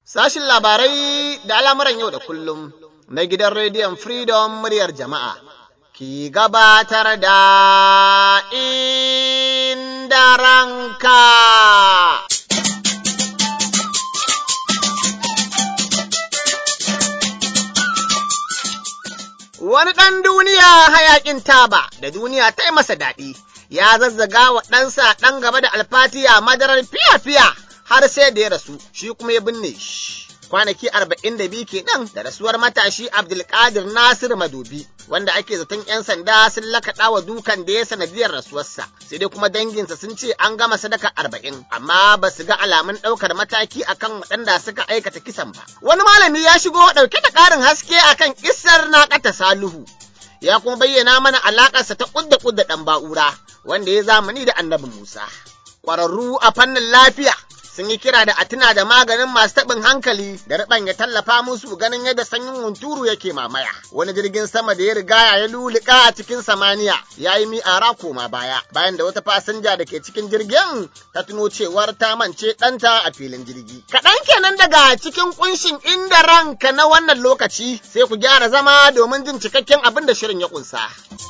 Sashin labarai da al'amuran yau da kullum na gidan rediyon Freedom muryar jama'a ki gabatar da inda ranka. Wani ɗan duniya hayaƙin taba da duniya ta yi masa daɗi, ya zazzaga wa ɗansa ɗan gaba da alfatiya madarar fiya-fiya har sai da ya rasu, shi kuma ya binne shi. Kwanaki arba'in da biyu kenan da rasuwar matashi Abdulkadir Nasir Madobi, wanda ake zaton 'yan sanda sun lakaɗa wa dukan da ya sanadiyar rasuwarsa, sai dai kuma danginsa sun ce an gama sadaka arba'in, amma ba su ga alamun ɗaukar mataki akan waɗanda suka aikata kisan ba. Wani malami ya shigo ɗauke da ƙarin haske akan kissar na ƙata Salihu. Ya kuma bayyana mana alaƙarsa ta ƙudda ƙudda ɗan ba'ura, wanda ya zamani da annabi Musa. Ƙwararru a fannin lafiya sun yi kira da a tuna da maganin masu taɓin hankali da riɓan ya tallafa musu ganin yadda sanyin hunturu yake mamaya. Wani jirgin sama da ya riga ya lulluƙa a cikin samaniya ya yi mi'ara koma baya bayan da wata fasinja da ke cikin jirgin ta tuno cewar ta mance ɗanta a filin jirgi. Kaɗan kenan daga cikin ƙunshin inda ranka na wannan lokaci sai ku gyara zama domin jin cikakken abin da shirin ya ƙunsa.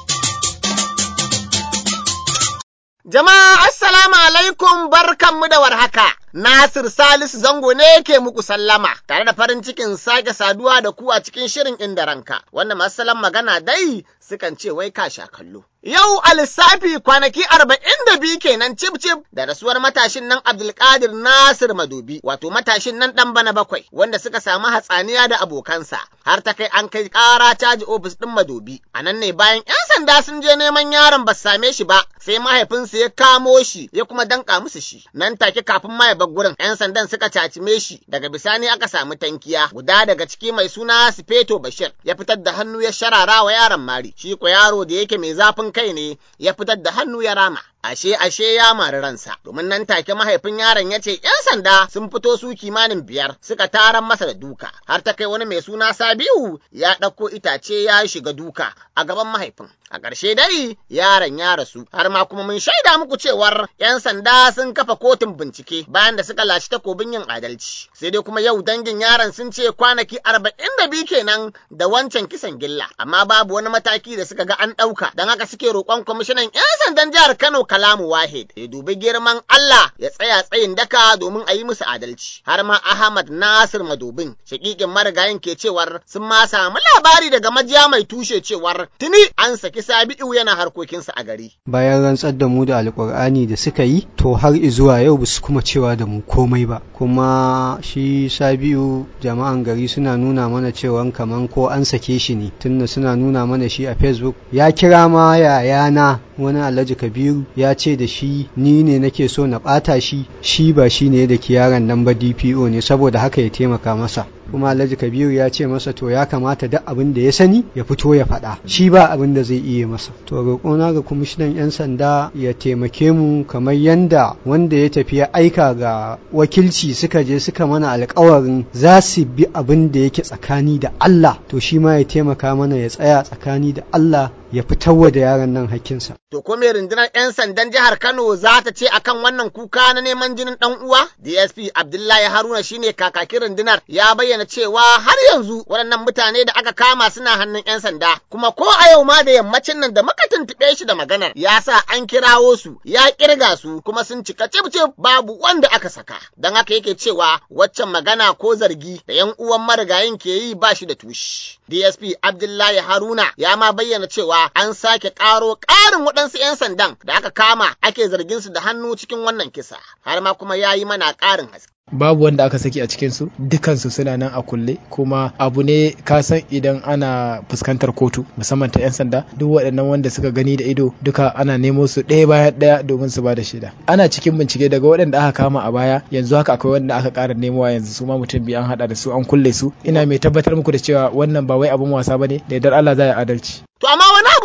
Jama'a assalamu alaikum barkanmu da warhaka. Nasir Salisu Zango ne ke muku sallama tare da farin cikin sake saduwa da ku a cikin shirin inda ranka. Wanda masu magana dai sukan ce wai ka sha kallo. Yau a lissafi kwanaki arba'in da biyu kenan cib cib da rasuwar matashin nan Abdulkadir Nasir Madobi, wato matashin nan ɗan bana bakwai, wanda suka samu hatsaniya da abokansa, har ta kai an kai ƙara caji ofis ɗin Madobi. A nan ne bayan 'yan sanda sun je neman yaron ba same shi ba, sai mahaifinsa ya kamo shi ya kuma danƙa musu shi. Nan take kafin ma ya bar gurin, 'yan sandan suka cacime shi, daga bisani aka samu tankiya. Guda daga ciki mai suna Sifeto Bashir ya fitar da hannu ya sharara wa yaron mari, shi ko yaro da yake mai zafin kai ne ya fitar da hannu ya rama. Ashe ashe ya mari ransa, domin nan take mahaifin yaron ya ce ‘yan sanda sun fito su kimanin biyar suka taran masa da duka, har ta kai wani mai suna Sabiu ya ɗauko itace ya shiga duka a gaban mahaifin. A ƙarshe dai yaron ya rasu, har ma kuma mun shaida muku cewar ‘yan sanda sun kafa kotun bincike bayan da suka lashe takobin yin adalci. Sai dai kuma yau dangin yaron sun ce kwanaki arba'in da biyu kenan da wancan kisan gilla, amma babu wani mataki da suka ga an ɗauka, don haka suke roƙon kwamishinan ‘yan sandan jihar Kano Kalamu Wahid ya dubi girman Allah ya tsaya tsayin daka domin a yi musu adalci. Har ma Ahmad Nasir Madobin, shakikin marigayin ke cewar sun ma samu labari daga majiya mai tushe cewar tuni an saki Sabi'u yana harkokinsa a gari. Bayan rantsar da mu da alƙur'ani da suka yi, to har zuwa yau ba su kuma cewa da mu komai ba. Kuma shi Sabi'u jama'an gari suna nuna mana cewa kaman ko an sake shi ne, tunda suna nuna mana shi a Facebook. Ya kira ma yayana wani Alhaji Kabiru ya ce da shi ni ne nake so na ɓata shi shi ba shi ne da yaron nan ba DPO ne saboda haka ya taimaka masa kuma Alhaji Kabiru ya ce masa to ya kamata duk abin da ya sani ya fito ya faɗa shi ba abin da zai iya masa to roƙona ga kwamishinan 'yan sanda ya taimake mu kamar yanda wanda ya tafi ya aika ga wakilci suka je suka mana alƙawarin za su bi abin da yake tsakani da Allah to shi ma ya taimaka mana ya tsaya tsakani da Allah ya fitarwa da yaron nan hakkinsa. To ko me rundunar 'yan sandan jihar Kano za ta ce akan wannan kuka na neman jinin ɗan uwa? DSP Abdullahi Haruna shine kakakin rundunar ya bayyana cewa har yanzu waɗannan mutane da aka kama suna hannun 'yan sanda kuma ko a yau ma da yammacin nan da muka tuntuɓe shi da maganar ya sa an kirawo su ya kirga su kuma sun cika cif babu wanda aka saka. Don haka yake cewa waccan magana ko zargi da 'yan uwan marigayin ke yi ba shi da tushe. DSP Abdullahi Haruna ya ma bayyana cewa an sake ƙaro ƙarin waɗansu 'yan sandan da aka kama ake zargin su da hannu cikin wannan kisa, har ma kuma ya yi mana ƙarin haske. babu wanda aka saki a cikinsu dukansu suna nan a kulle kuma abu ne ka san idan ana fuskantar kotu musamman ta 'yan sanda duk waɗannan wanda suka gani da ido duka ana nemo su ɗaya bayan ɗaya domin su ba da shaida ana cikin bincike daga waɗanda aka kama a baya yanzu haka akwai wanda aka ƙara nemowa yanzu su ma mutum biyu an haɗa da su an kulle su ina mai tabbatar muku da cewa wannan ba wai abin wasa bane da yardar Allah za ya adalci To amma wani abu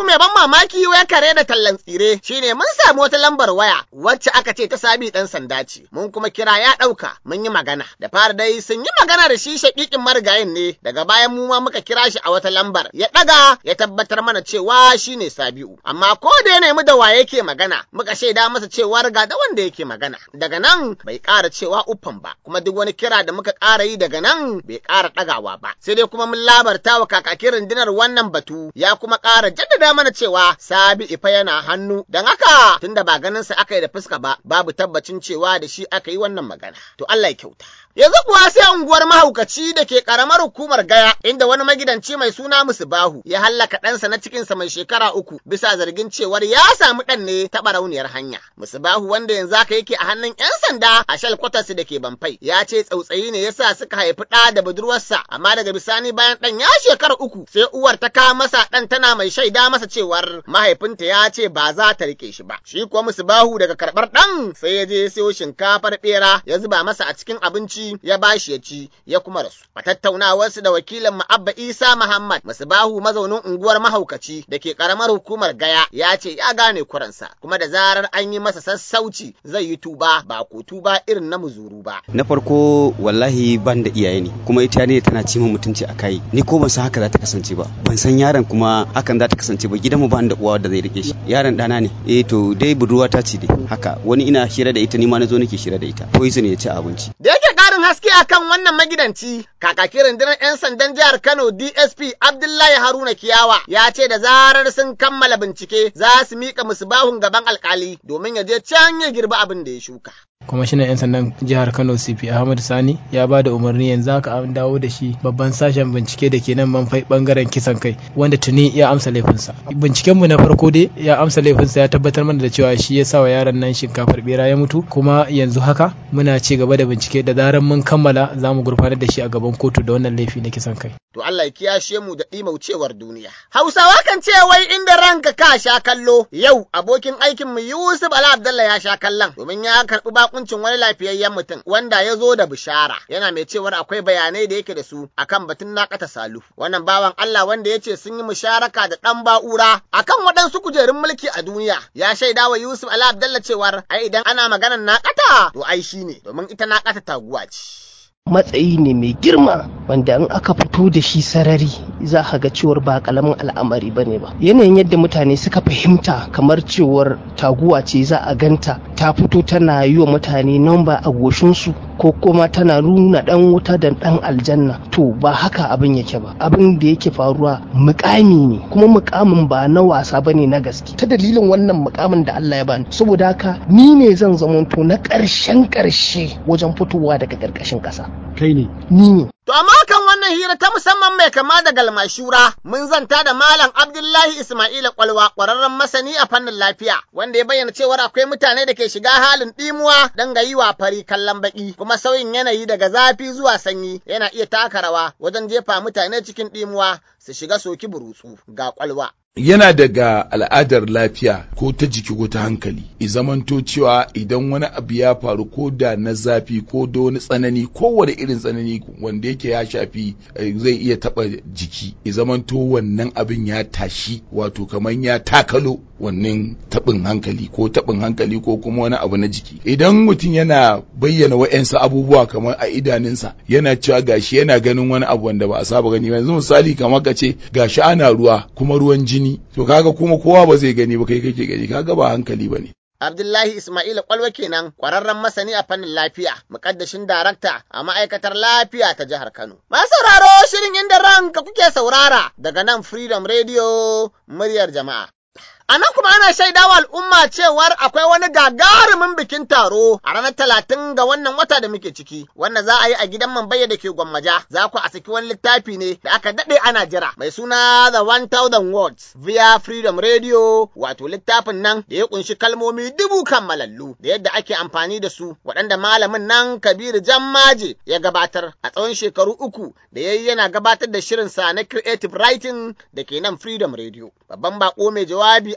abu mai ban mamaki wai kare da tallan tsire shine mun samu wata lambar waya wacce aka ce ta sabi dan sanda ce mun kuma kira ya ɗauka mun yi magana da fara dai sun yi magana da shi shaƙiƙin marigayin ne daga bayan mu ma muka kira shi a wata lambar ya ɗaga ya tabbatar mana cewa shine Sabi'u amma ko da ya nemi da waye yake magana muka shaida masa cewa ga da wanda yake magana daga nan bai ƙara cewa uffan ba kuma duk wani kira da muka ƙara yi daga nan bai ƙara ɗagawa ba sai dai kuma mun labarta wa kakakin rundunar wannan batu ya kuma ƙara jaddada mana cewa Sabi Ifa yana hannu don haka tunda ba ganin sa aka yi da fuska ba babu tabbacin cewa da shi aka yi wannan magana to Allah ya kyauta Yanzu kuwa sai unguwar mahaukaci da ke karamar hukumar gaya inda wani magidanci mai suna Musubahu ya hallaka ɗansa na cikinsa mai shekara uku bisa zargin cewar ya samu ɗan ne ta barauniyar hanya. Musubahu wanda yanzu haka yake a hannun 'yan sanda a shal kwatarsu da ke Bamfai ya ce tsautsayi ne yasa suka haifi ɗa da budurwarsa amma daga bisani bayan ɗan ya shekara uku sai uwar ta kawo masa ɗan tana mai shaida masa cewar mahaifinta ya ce ba za ta rike shi ba. Shi kuwa Musubahu daga karɓar ɗan sai ya je siyo shinkafar ɓera ya zuba masa a cikin abinci ya bashi ya ci ya kuma rasu. A tattaunawarsu da wakilin Ma'abba Isa Muhammad Masubahu mazaunin unguwar mahaukaci da ke karamar hukumar Gaya ya ce ya gane kuransa kuma da zarar an yi masa sassauci zai yi tuba ba ko tuba irin na muzuru ba. Na farko wallahi ban da iyaye ne kuma ita ne tana ci min mutunci a kai ni ko ban san haka za ta kasance ba ban san yaron kuma hakan za ta kasance ba gidanmu ba da uwa da zai rike shi yaron dana ne eh to dai budurwa ta ce dai haka wani ina hira da ita ni ma na zo nake hira da ita poison ya ci abinci. Da yake ƙarin haske akan wannan magidanci kakakin rundunar 'yan sandan jihar Kano DSP Abdullahi Haruna Kiyawa ya ce da zarar sun kammala bincike za su mika musubahun gaban alkali domin ya je can ya girbi abin da ya shuka. kwamishinan 'yan sandan jihar kano cp ahmad sani ya ba da umarni yanzu haka an dawo da shi babban sashen bincike da ke nan manfai bangaren kisan kai wanda tuni ya amsa laifinsa bincikenmu na farko dai ya amsa laifinsa ya tabbatar mana da cewa shi ya sa wa yaron nan shinkafar bera ya mutu kuma yanzu haka muna ci gaba da bincike da zarar mun kammala za mu gurfanar da shi a gaban kotu da wannan laifi na kisan kai to Allah ya kiyashe mu da ɗimaucewar duniya Hausawa kan ce wai inda ranka ka sha kallo yau abokin aikin mu Yusuf Ala Abdallah ya sha kallon domin ya karɓi bakuncin wani lafiyayyen mutum wanda ya zo da bishara yana mai cewar akwai bayanai da yake da su akan batun naƙata salu wannan bawan Allah wanda ya ce sun yi musharaka da ɗan ba'ura akan waɗansu kujerun mulki a duniya ya shaida wa Yusuf Ala Abdallah cewar ai idan ana maganar naƙata to ai shine domin ita naƙata taguwa ce. matsayi ne mai girma wanda in aka fito da shi sarari za ka ga cewar ba kalamin al'amari ba ne ba yanayin yadda mutane suka fahimta kamar cewar taguwa ce za a ganta ta fito tana yi wa mutane namba a goshinsu ko kuma tana nuna dan wuta da dan aljanna to ba haka abin yake ba abin da yake faruwa mukami ne kuma mukamin ba na wasa ba ne na gaske ta dalilin wannan mukamin da Allah ya bani saboda haka ni ne zan zamanto na ƙarshen ƙarshe wajen fitowa daga ƙarƙashin ƙasa kai ne ni ne To amma kan wannan hira ta musamman mai kama da galmashura mun zanta da Malam Abdullahi Ismaila Kwalwa ƙwararren masani a fannin lafiya wanda ya bayyana cewar akwai mutane da ke shiga halin ɗimuwa don ga yi wa fari kallon baƙi kuma sauyin yanayi daga zafi zuwa sanyi yana iya taka rawa wajen jefa mutane cikin ɗimuwa su shiga soki burutsu ga kwalwa. yana daga al'adar lafiya ko ta jiki ko ta hankali i zamanto cewa idan wani abu ya faru ko da na zafi ko da wani tsanani kowane irin tsanani wanda yake ya shafi zai iya taba jiki i zamanto wannan abin ya tashi wato kamar ya takalo wannan tabin hankali ko tabin hankali ko kuma wani abu na jiki idan mutum yana bayyana wa'yansu abubuwa kamar a idanunsa yana cewa gashi yana ganin wani abu wanda ba a saba gani ba yanzu misali kamar ka ce gashi ana ruwa kuma ruwan jini jini to kaga kuma kowa ba zai gani ba kai kake gani kaga ba hankali bane Abdullahi Ismail Kwalwa kenan kwararren masani a fannin lafiya, mukaddashin darakta a ma'aikatar lafiya ta jihar Kano. Masu sauraro shirin inda ranka kuke saurara daga nan Freedom Radio muryar jama'a. A nan kuma ana shaidawa al'umma cewar akwai wani gagarumin bikin taro a ranar talatin ga wannan wata da muke ciki, wanda za a yi a gidan Mambaye da ke Gwammaja, za ku a saki wani littafi ne da aka daɗe ana jira, mai suna The 1000 Words via Freedom Radio, wato littafin nan da ya kunshi kalmomi dubu kammalallu da yadda ake amfani da su, waɗanda malamin nan Kabiru Jammaje ya gabatar a tsawon shekaru uku da ya yi yana gabatar da shirinsa na Creative Writing da ke nan Freedom Radio. Babban bako mai jawabi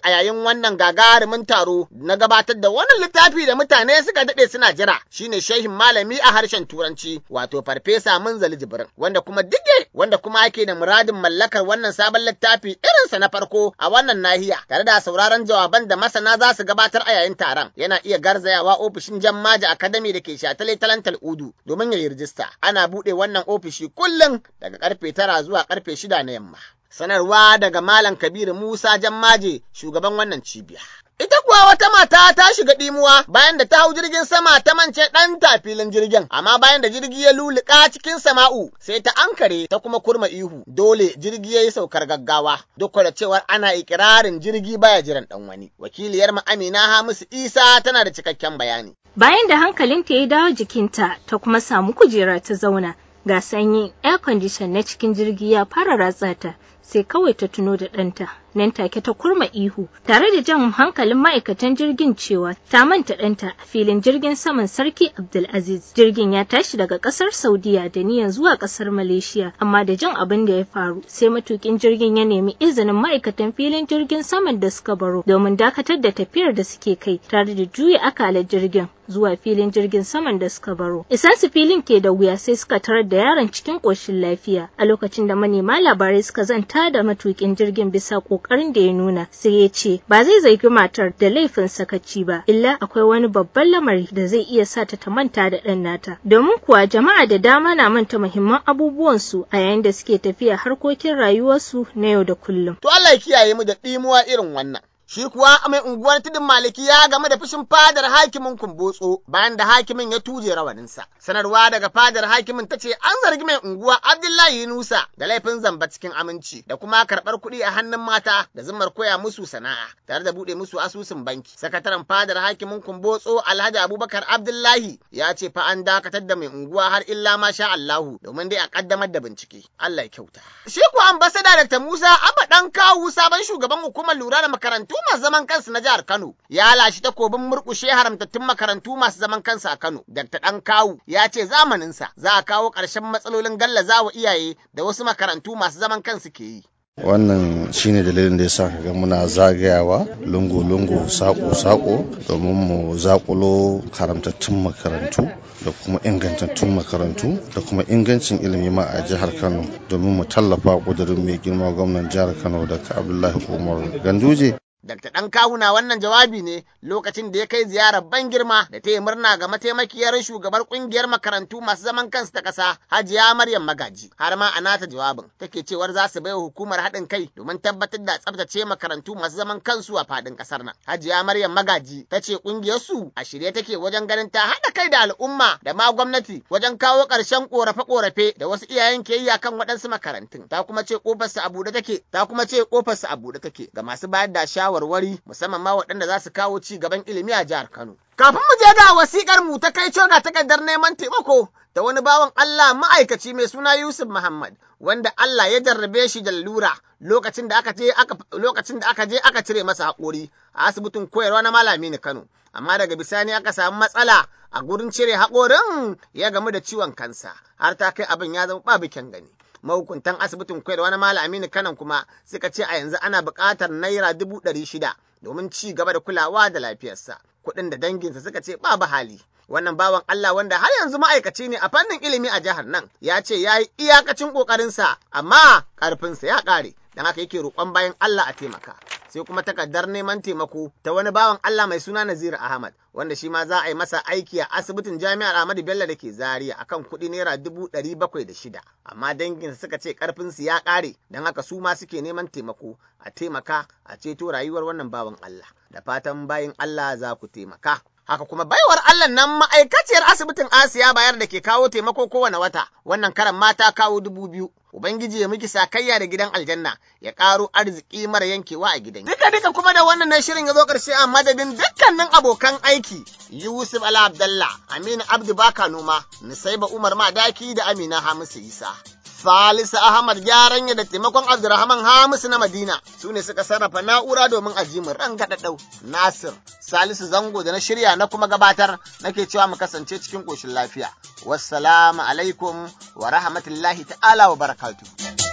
a yayin wannan gagarumin taro na gabatar da wannan littafi da mutane suka daɗe suna jira shine shehin malami a harshen turanci wato farfesa munzali jibrin wanda kuma dige wanda kuma ake da muradin mallakar wannan sabon littafi irinsa na farko a wannan nahiya tare da sauraron jawaban da masana za su gabatar a yayin taron yana iya garzayawa ofishin jammaji academy da ke shatale talantal udu domin ya yi rijista ana buɗe wannan ofishi kullum daga karfe tara zuwa karfe shida na yamma sanarwa daga malam kabiru musa jammaje shugaban wannan cibiya Ita kuwa wata mata ta shiga ɗimuwa bayan da ta hau jirgin sama ta mance ɗanta filin jirgin, amma bayan da jirgi ya luluka cikin sama'u sai ta ankare ta kuma kurma ihu, dole jirgi ya yi saukar gaggawa, duk da cewar ana ikirarin jirgi baya jiran ɗan wani. Wakiliyar mu Amina Hamisu Isa tana da cikakken bayani. Bayan da hankalinta ya dawo jikinta ta kuma samu kujera ta zauna, ga sanyi air condition na cikin jirgi ya fara ratsa ta, sai kawai ta tuno da ɗanta. nan take ta kurma ihu tare da jan hankalin ma'aikatan jirgin cewa ta manta ɗanta a filin jirgin saman sarki Abdulaziz. Jirgin ya tashi daga ƙasar Saudiya da niyan zuwa ƙasar Malaysia amma da jin abin da ya faru sai matukin jirgin ya nemi izinin ma'aikatan filin jirgin saman da suka baro domin dakatar da tafiyar da suke kai tare da juya akalar jirgin zuwa filin jirgin saman da suka baro. Isansu filin ke da wuya sai suka tarar da yaron cikin ƙoshin lafiya a lokacin da manema labarai suka zanta da matukin jirgin bisa ƙoƙarin da ya nuna sai ya ce ba zai zargi matar da laifin sakaci ba illa akwai wani babban lamari da zai iya sa ta manta da ɗan nata. Domin kuwa jama'a da dama na manta muhimman abubuwansu a yayin da suke tafiya harkokin rayuwarsu na yau da kullum. To Allah ya kiyaye mu da ɗimuwa irin wannan. Shi kuwa mai unguwar tudun maliki ya game da fushin fadar hakimin kumbotso bayan da hakimin ya tuje rawaninsa. Sanarwa daga fadar hakimin ta ce an zargi mai unguwa Abdullahi Yunusa da laifin zamba cikin aminci da kuma karɓar kuɗi a hannun mata da zimmar koya musu sana'a tare da buɗe musu asusun banki. Sakataren fadar hakimin kumbotso Alhaji Abubakar Abdullahi ya ce fa an dakatar da mai unguwa har illa ma sha Allahu domin dai a ƙaddamar da bincike. Allah ya kyauta. Shi kuwa ambasada Dr. Musa Abba ɗan kawu sabon shugaban hukumar lura da makarantu masu zaman kansu na jihar Kano ya lashe takobin murƙushe haramtattun makarantu masu zaman kansu a Kano. Dr. Dan Kawu ya ce zamaninsa za a kawo ƙarshen matsalolin gallazawa iyaye da wasu makarantu masu zaman kansu ke yi. wannan shine dalilin da ya sa kaga muna zagayawa lungu-lungu sako-sako domin mu zakulo haramtattun makarantu da kuma ingantattun makarantu da kuma ingancin ilimi ma a jihar kano domin mu tallafa kudurin mai girma gwamnan jihar kano da abdullahi umar ganduje Dr. ɗan kawuna wannan jawabi ne lokacin da ya kai ziyarar ban girma da ta yi murna ga mataimakiyar shugabar ƙungiyar makarantu masu zaman kansu ta ƙasa Hajiya Maryam Magaji. Har ma a nata jawabin take cewar za su baiwa hukumar haɗin kai domin tabbatar da tsabtace makarantu masu zaman kansu a faɗin ƙasar nan. Hajiya Maryam Magaji ta ce ƙungiyar su a shirye take wajen ganin ta haɗa kai da al'umma da ma gwamnati wajen kawo ƙarshen ƙorafe-ƙorafe da wasu iyayen ke yi akan waɗansu makarantun. Ta kuma ce ƙofarsu a buɗe take, ta kuma ce ƙofarsu a buɗe take ga masu bayar da shawara shawarwari musamman ma waɗanda za su kawo ci gaban ilimi a jihar Kano. Kafin mu je ga wasikar mu ta kai ga takardar neman taimako da wani bawan Allah ma'aikaci mai suna Yusuf Muhammad wanda Allah ya jarrabe shi da lura lokacin da aka je aka lokacin da aka je aka cire masa haƙori a asibitin koyarwa na Malami ni Kano. Amma daga bisani aka samu matsala a gurin cire haƙorin ya gamu da ciwon kansa har ta kai abin ya zama babu kyan gani. mahukuntan asibitin koyarwa na Malam Aminu Kanan kuma suka ce a yanzu ana buƙatar naira dubu ɗari shida domin ci gaba da kulawa da lafiyarsa. Kuɗin da danginsa suka ce babu hali. Wannan bawan Allah wanda har yanzu ma'aikaci ne a fannin ilimi a jihar nan ya ce ya yi iyakacin ƙoƙarinsa amma ƙarfinsa ya ƙare. Don haka yake roƙon bayan Allah a taimaka. sai kuma takardar neman taimako ta wani bawan Allah mai suna Naziru Ahmad wanda shi ma za a yi masa aiki a asibitin Jami'ar Ahmadu Bello da ke Zaria akan kuɗi naira dubu ɗari bakwai da shida amma danginsa suka ce ƙarfinsu ya ƙare don haka su ma suke neman taimako a taimaka a ceto rayuwar wannan bawan Allah da fatan bayin Allah za ku taimaka. Haka kuma baiwar Allah nan ma'aikaciyar asibitin Asiya bayar da ke kawo taimako kowane wata, wannan karan mata kawo dubu biyu. Ubangiji ya miki sakayya da gidan aljanna ya ƙaro arziki mara yankewa a gidan. Duka duka kuma da wannan na shirin ya zo ƙarshe a madadin dukkanin abokan aiki. Yusuf Ala Abdallah, Aminu Abdu Baka Noma, Nusaiba Umar Madaki da Amina Hamisu Isa. Salisu Ahmad gyaran ya da taimakon Abdurrahman Hamisu na Madina su ne suka sarrafa na'ura domin ajimin ran gaɗaɗau. Nasir, Salisu Zango da na shirya na kuma gabatar nake cewa mu kasance cikin ƙoshin lafiya. Wassalamu alaikum wa rahmatullahi ta'ala wa barakatuh.